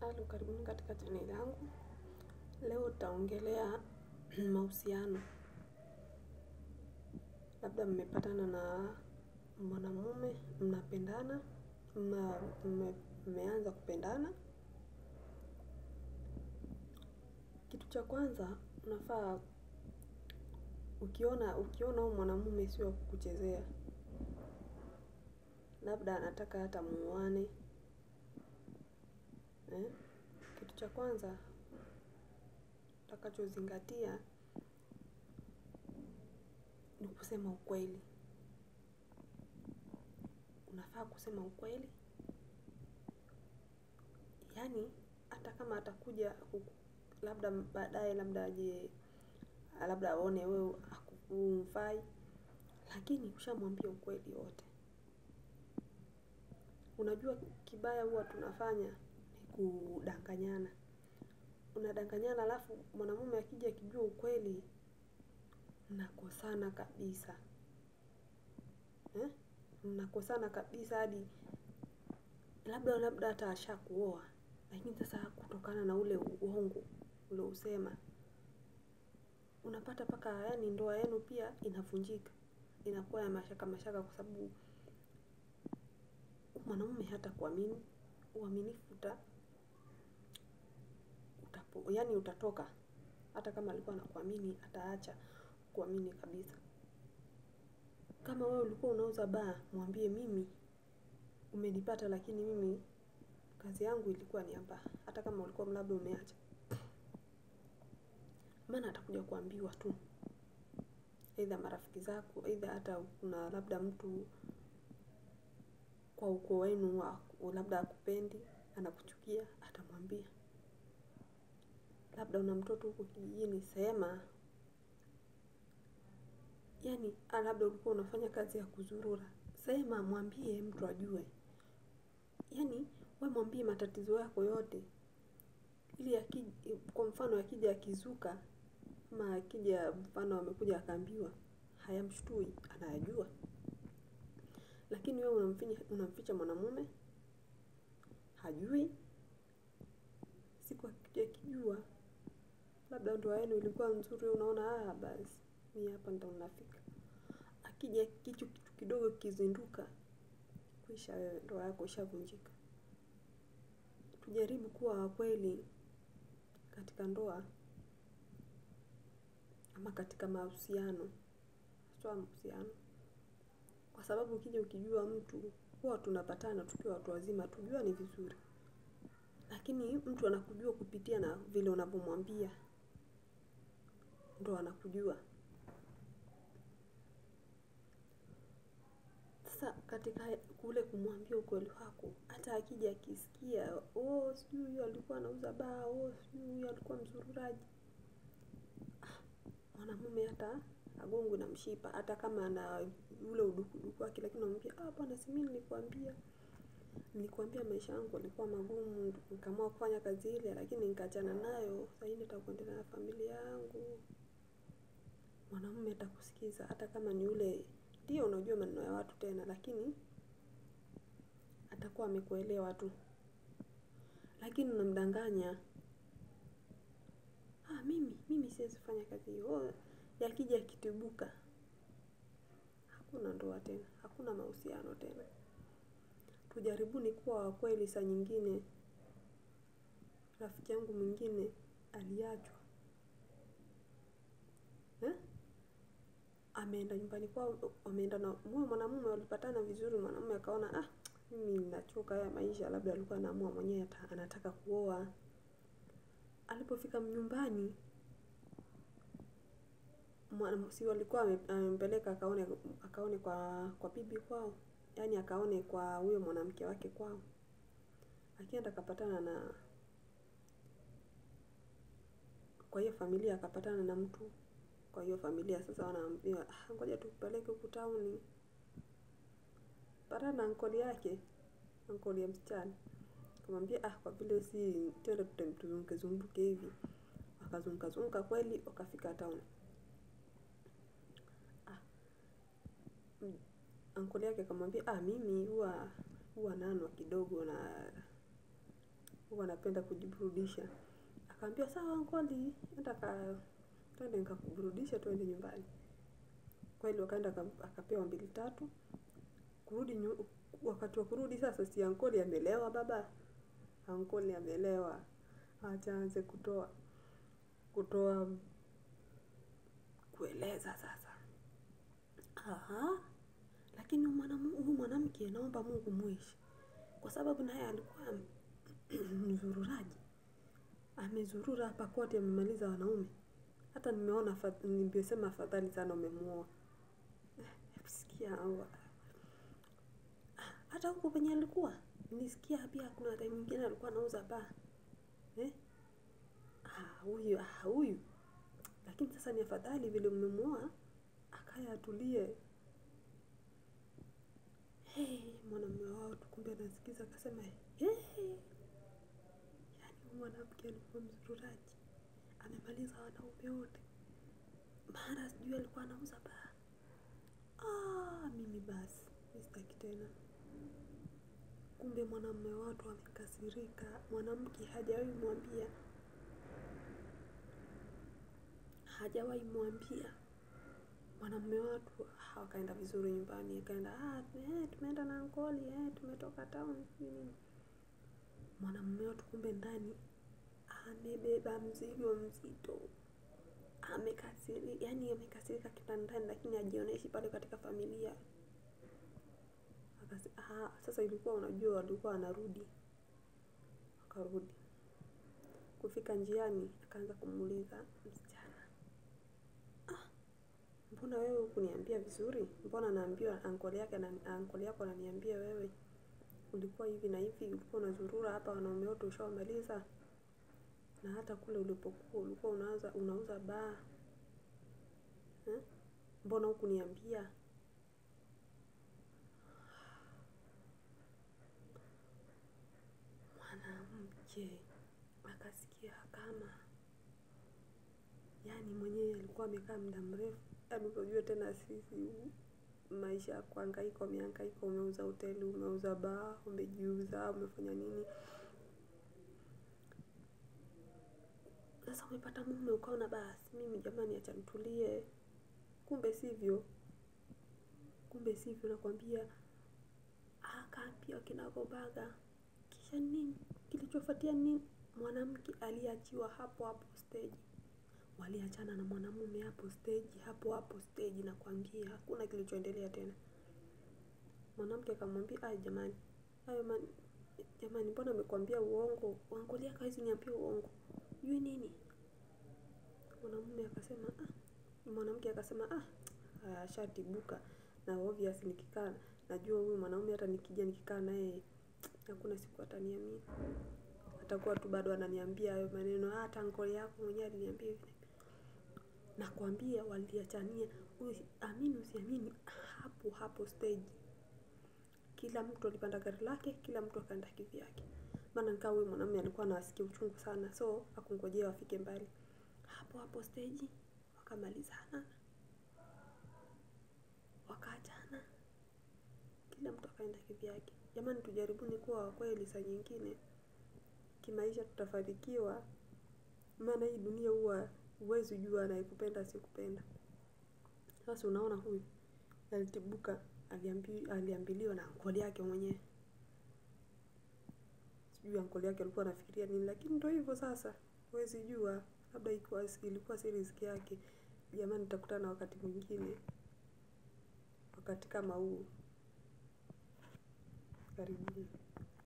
Halo, karibuni katika chaneli yangu. Leo tutaongelea mahusiano. Labda mmepatana na mwanamume, mnapendana, mmeanza kupendana. Kitu cha kwanza unafaa ukiona ukiona huyu mwanamume sio wa kukuchezea, labda anataka hata muoane eh? Kitu cha kwanza utakachozingatia ni kusema ukweli. Unafaa kusema ukweli, yaani hata kama atakuja labda baadaye, labda aje, labda aone wewe humfai, lakini ushamwambia ukweli wote. Unajua kibaya huwa tunafanya ni kudanganyana. Unadanganyana, alafu mwanamume akija akijua ukweli, mnakosana kabisa eh? Mnakosana kabisa hadi labda labda hata ashakuoa, lakini sasa kutokana na ule uongo ule usema, unapata mpaka yaani ndoa yenu pia inavunjika, inakuwa ya mashaka mashaka, kwa sababu mwanamume hata kuamini, uaminifu uta utapo, yaani utatoka. Hata kama alikuwa anakuamini ataacha kuamini kabisa. Kama wewe ulikuwa unauza baa, mwambie mimi umenipata, lakini mimi kazi yangu ilikuwa ni hapa, hata kama ulikuwa labda umeacha. Maana atakuja kuambiwa tu, aidha marafiki zako, aidha hata kuna labda mtu kwa ukoo wenu labda akupendi, anakuchukia, atamwambia. Labda una mtoto huko kijijini, sema. Yaani labda ulikuwa unafanya kazi ya kuzurura, sema, mwambie mtu ajue. Yaani wewe mwambie matatizo yako yote, ili kwa mfano akija akizuka, ama akija mfano amekuja akaambiwa, hayamshtui, anayajua. Lakini wewe unamficha mwanamume, hajui. Siku akija akijua, labda ndoa yenu ilikuwa nzuri, unaona basi mimi hapa ndo nafika. Akija hicho kitu kidogo kizinduka, kwisha wewe, ndoa yako ishavunjika. Tujaribu kuwa wakweli katika ndoa ama katika mahusiano, haswa mahusiano, kwa sababu ukija ukijua mtu, huwa tunapatana tukiwa watu wazima, hatujuani vizuri, lakini mtu anakujua kupitia na vile unavyomwambia, ndo anakujua. Sasa katika kule kumwambia ukweli wako, hata akija akisikia, oh, sijui huyu alikuwa anauza baa, oh, sijui huyu alikuwa mzururaji, mwanamume hata agongwe na mshipa, hata kama ana ule udukuduku wake, lakini unamwambia ah, bwana, si mimi nilikwambia, nilikwambia maisha yangu yalikuwa magumu, nikaamua kufanya kazi ile, lakini nikaachana nayo, sasa hivi nataka kuendelea na familia yangu. Mwanamume atakusikiza, hata kama ni ule ndio unajua maneno ya watu tena, lakini atakuwa amekuelewa tu. Lakini unamdanganya, ah, mimi mimi siwezi fanya kazi hiyo. Yakija yakitibuka, hakuna ndoa tena, hakuna mahusiano tena. Tujaribuni kuwa wakweli. Saa nyingine rafiki yangu mwingine aliachwa eh? Ameenda nyumbani kwao, ameenda na huyo mwanamume, walipatana vizuri. Mwanamume akaona ah, mimi ninachoka haya maisha, labda alikuwa anaamua mwenyewe anataka kuoa. Alipofika nyumbani, si walikuwa amempeleka akaone akaone kwa kwa bibi kwao, yaani akaone kwa huyo mwanamke wake kwao. Akienda akapatana na kwa hiyo familia, akapatana na mtu kwa hiyo familia. Sasa wanaambiwa ah, ngoja tukupeleke huku tauni, patana na ankoli yake, ankoli ya msichana. Akamwambia ah, kwa vile si twende tuzunguke zunguke hivi. Wakazunguka zunguka kweli, wakafika town. Ah, ankoli yake akamwambia ah, mimi huwa huwa nanwa kidogo na huwa anapenda kujiburudisha. Akaambia sawa ankoli, enda ka twende nikakuburudishe twende nyumbani. Kweli wakaenda akapewa mbili tatu. Kurudi nyu, wakati wa kurudi sasa si ankoli amelewa baba. Ankoli amelewa. Acha aanze kutoa kutoa kueleza sasa. Aha, lakini huyu mwanamke naomba Mungu muishi. Kwa sababu naye alikuwa mzururaji. Amezurura hapa kote amemaliza wanaume. Hata nimeona ningesema afadhali sana umemuoa. Sikia hawa. Hata huko penye alikuwa. Nilisikia pia kuna time nyingine alikuwa anauza baa. Eh? Ah, huyu, ah, huyu. Lakini sasa ni afadhali vile umemuoa. Akaye atulie. Hey, mwanamume wao tu kumbe anasikiza akasema hey. Yaani mwanamke alikuwa mzururaji. Amemaliza wanaume wote. Mara sijui alikuwa anauza baa. Ah, mimi basi, sitaki tena. Kumbe mwanamume watu amekasirika, mwanamke hajawahi mwambia, hajawahi mwambia. Mwanamume watu wakaenda vizuri nyumbani, akaenda ah, eh, tumeenda na ankoli, eh, tumetoka town nini. Mwanamume watu kumbe ndani amebeba mzigo mzito. Amekasirika, yani amekasirika kitandani, lakini hajionyeshi pale katika familia. Akasi, ah, sasa ilikuwa unajua walikuwa wanarudi. Akarudi. Kufika njiani akaanza kumuuliza msichana. Ah, mbona wewe hukuniambia vizuri? Mbona naambiwa ankoli yake na ankoli yako ananiambia wewe ulikuwa hivi na hivi, ulikuwa unazurura hapa wanaume wote ushawamaliza. Na hata kule ulipokuwa ulikuwa unauza unauza baa. Eh? Mbona hukuniambia? Mwanamke akasikia kama yaani mwenyewe alikuwa amekaa muda mrefu. Yaani unajua tena sisi maisha ya kuhangaika, umehangaika, umeuza hoteli, umeuza baa, umejiuza, umefanya nini. Sasa umepata mume ukaona basi mimi jamani acha nitulie. Kumbe sivyo. Kumbe sivyo nakwambia akaambia kinagobaga. Kisha nini? Kilichofuatia nini? Mwanamke aliachiwa hapo hapo stage. Waliachana na mwanamume hapo stage, hapo hapo stage nakwambia hakuna kilichoendelea tena. Mwanamke akamwambia, "Ai jamani, hayo man, jamani mbona amekwambia uongo? Ankoli yako hawezi niambia uongo. Jui nini?" Mwanamume akasema, "Ah." Mwanamke akasema, "Ah, ashatibuka na obvious nikikaa najua huyu mwanaume hata nikija nikikaa naye hakuna siku ataniamini. Atakuwa tu bado ananiambia hayo maneno, hata ankoli yako mwenyewe aliniambia hivi." Nakwambia waliachania, amini usiamini, hapo hapo stage. Kila mtu alipanda gari lake, kila mtu akaenda kivyake. Maana nikaa huyu mwanamume alikuwa anasikia uchungu sana, so hakungojea wafike mbali. Hapo hapo stage wakamalizana, wakaachana, kila mtu akaenda kivyake. Jamani, tujaribuni kuwa wakweli saa nyingine, kimaisha tutafanikiwa. Maana hii dunia huwa huwezi jua anayekupenda asikupenda. Sasa unaona huyu alitibuka, aliambiliwa na ankoli yake mwenyewe. Sijui ankoli yake alikuwa anafikiria nini, lakini ndio hivyo sasa, huwezi jua, labda ilikuwa si riziki yake. Jamani, tutakutana wakati mwingine, wakati kama huu. Karibuni.